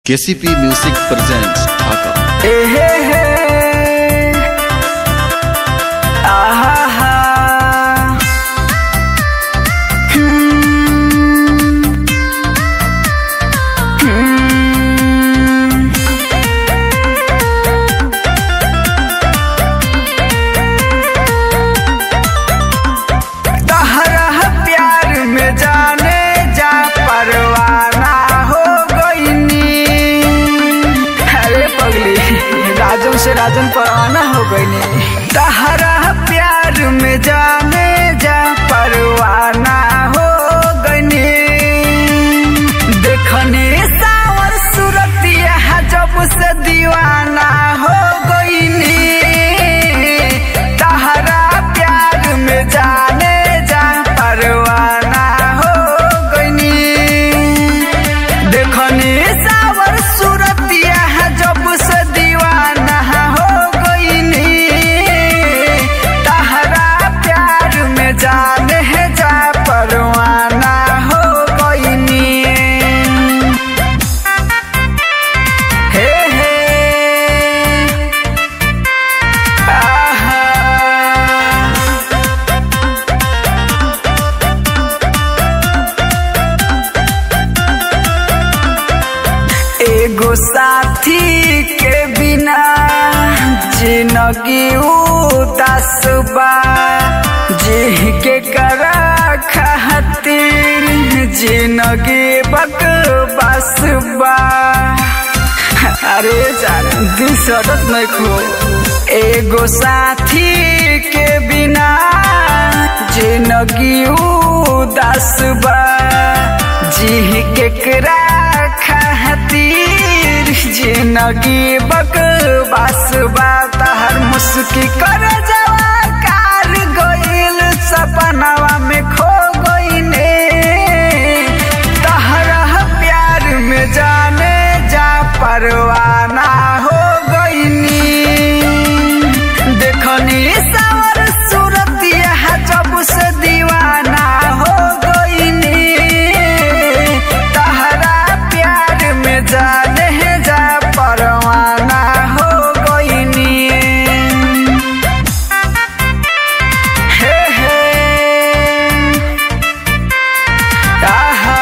KCP music presents ढाका हे हे हे आहा हा हम्म हम्म तहरा प्यार में जाने जा परवाना हो गईनी अरे पगली राजन से राजन परवाना हो गईनी तहरा प्यार में जाने जा परवाना हो गईनी देखने सावर सूरतिया जब से दीवाना हो गईनी तहरा प्यार में जाने जा परवाना हो गईनी देखनी सावर सूरतिया जब से दीवाना हो गईनी तहरा प्यार में जाने जा परवाना हो गईनी हे हे आहा एगो साथी के बिना जिंदगी उदास बा जी के करा खातिर जिंदगी बकवास बा अरे जान दिल सड़त नहीं खो एगो साथी के बिना जिंदगी उदास बा जी केकरा खातिर जिंदगी बकवास बा तहर मुस्की कर जवा कार गइल सपनावा में खो गइने तहरा प्यार में जाने जा परवाना हो गइनी देखनी सावर सूरतिया जब से दीवाना हो गइनी तहरा प्यार में जाने जा परवाना हो गइनी हे हे आहा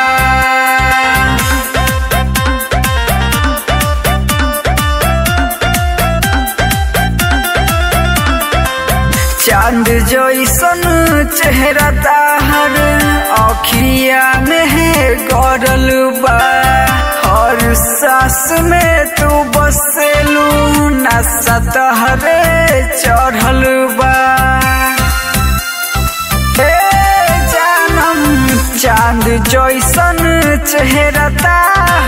चांद जैसन चेहरा ताहर अखिया में है गरल बा हर सांस में तू बसेलू नशा तहरे चढ़ल बा हे जानम चांद जैसन चेहरा ताहर